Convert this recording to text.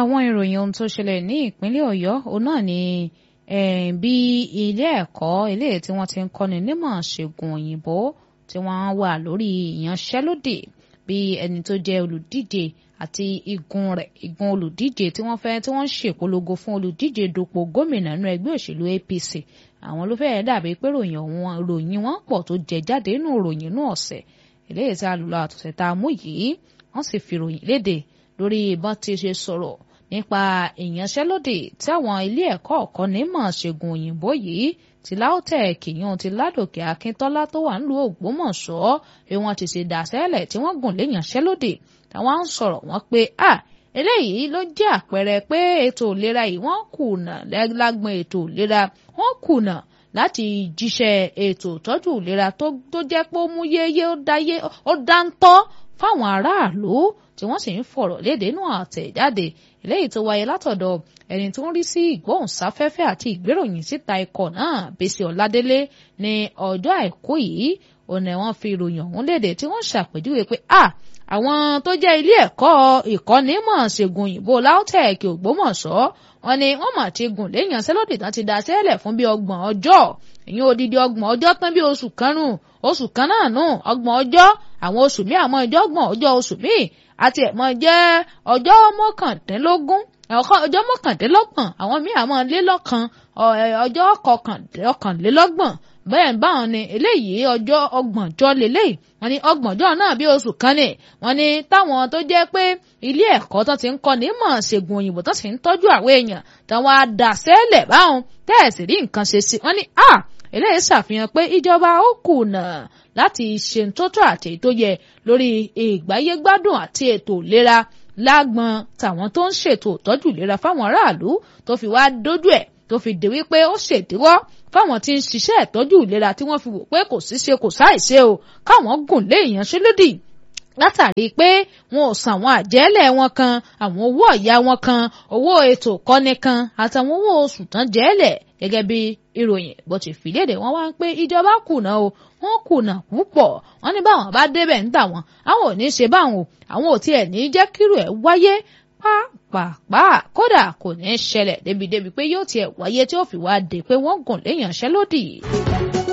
àwọn ìròyìn ohun tó ṣẹlẹ̀ ní ìpínlẹ̀ ọ̀yọ́ òun náà ni bí ilé ẹ̀kọ́ eléyìí tí wọ́n ti ń kọ́ni nímọ̀ ṣègùn òyìnbó tí wọ́n wà lórí ìyanṣẹ́lódì bí ẹni tó jẹ́ olùdíje àti igun rẹ̀ igun olùdíje tí wọ́n fẹ́ tí wọ́n ń ṣèpolongo fún olùdíje dupò gómìnà nínú ẹgbẹ́ òṣèlú APC àwọn ló fẹ́ẹ́ dàbí pé ròyìn wọn ròyìn wọn pọ̀ tó jẹ jáde nínú ròyìn inú ọ̀sẹ̀ eléyìí tí a lò lọ àtúnṣe tá a mú yìí wọ́n sì fi ròyìn léde lórí ìbọn tí ṣe sọ̀rọ̀ nípa ìyanṣẹ́lódì tí àwọn ilé ẹ̀kọ́ ọ̀kọ́ni mọ̀ ṣègùn òyìnbó yìí ti LAUTECH yìí ti Ládòkè Akíntọ́lá tó wà nílùú Ògbómọ̀ṣọ́ bí wọ́n ti ṣe dàṣẹ́lẹ̀ tí wọ́n gùn lé ìyanṣẹ́lódì táwọn ń sọ̀rọ̀ wọn pé à eléyìí ló jẹ́ àpẹẹrẹ pé ètò ìlera yìí wọ́n kùnà lágbọn ètò ìlera wọ́n kùnà láti jíṣẹ́ ètò ìtọ́jú ìlera tó jẹ́ pé ó mú yéyé ó dáńtọ́ fáwọn aráàlú tí wọ́n sì ń fọ̀rọ̀ léde inú àtẹ̀jáde eléyìí tó wáyé látọ̀dọ̀ ẹni tó ń rí sí ìgbóhùnsáfẹ́fẹ́ àti ìgbéròyìn síta ikọ̀ náà Bísí Ọládélé ní ọjọ́ àìkú yìí òun ni wọ́n fi ìròyìn ọ̀hún léde tí wọ́n ṣàpèjúwe pé à àwọn tó jẹ́ ilé ẹ̀kọ́ ìkọ́nímọ̀ ṣègùn òyìnbó LAUTECH Ògbómọ̀ṣọ́ wọ́n ní wọ́n mà ti gùn léèyàn sẹ́lódì tán ti dá sẹ́lẹ̀ fún bí ọgbọ̀n ọjọ́ ìyẹn odidi ọgbọ̀n ọjọ́ tán bí oṣù kan nù oṣù kan náà nù ọgbọ̀n ọjọ́ àwọn oṣù míì àmọ́ ìjọ ọgbọ̀n ọjọ́ oṣù míì àti ẹ̀mọ́ jẹ́ ọjọ́ mọ́kàndínlógún ọjọ́ mọ́kàndínlọ́gbọ̀n àwọn míì àmọ́ lélọ́kan ọjọ́ kọkànlélọ́gbọ̀n bẹ́ẹ̀ báwọn ni eléyìí ọjọ́ ọgbọ̀njọ́ lélẹ́yìí wọ́n ní ọgbọ̀njọ́ náà bí oṣù kan ní wọ́n ní táwọn tó jẹ́ pé ilé ẹ̀kọ́ tó ti ń kọ́ ní mọ̀ ṣègùn òyìnbó tó sì ń tọ́jú àwọn èèyàn táwọn adàsẹ́lẹ̀ báwọn tẹ́ẹ̀sì rí nǹkan ṣe sí wọ́n ní à eléyìí ṣàfihàn pé ìjọba ó kùnà láti ṣe tótó àti tó yẹ lórí ìgbáyégbádùn àti ètò ìlera lágbọn tàwọn tó ń ṣètò ìtọ́jú ìlera fáwọn aráàlú tó fi wá dójú ẹ̀ tó fi dé wípé ó ṣèdíwọ́ fáwọn tí ń ṣiṣẹ́ ìtọ́jú ìlera tí wọ́n fi wò pé kò sí ṣe kò sáìṣe o káwọn gùn lé ìyanṣẹ́lódì látàrí pé wọn ò san àwọn àjẹ́lẹ̀ wọn kan àwọn owó ọ̀yà wọn kan owó ètò ìkọ́ni kan àtàwọn owó oṣù tán jẹ́lẹ̀ gẹ́gẹ́ bí ìròyìn bó ti fi léde wọn wá ń pé ìjọba kùnà o wọn kùnà púpọ̀ wọn ní báwọn bá débẹ̀ ń tà wọn àwọn ò ní ṣe báwọn o àwọn ò tiẹ̀ ní jẹ́ kírò ẹ̀ wáyé pàápàá kódà kò ní ṣẹlẹ̀ débi débi pé yóò tiẹ̀ wáyé tí ó fi wá dé pé wọ́n gùn léyànṣẹ́lódì.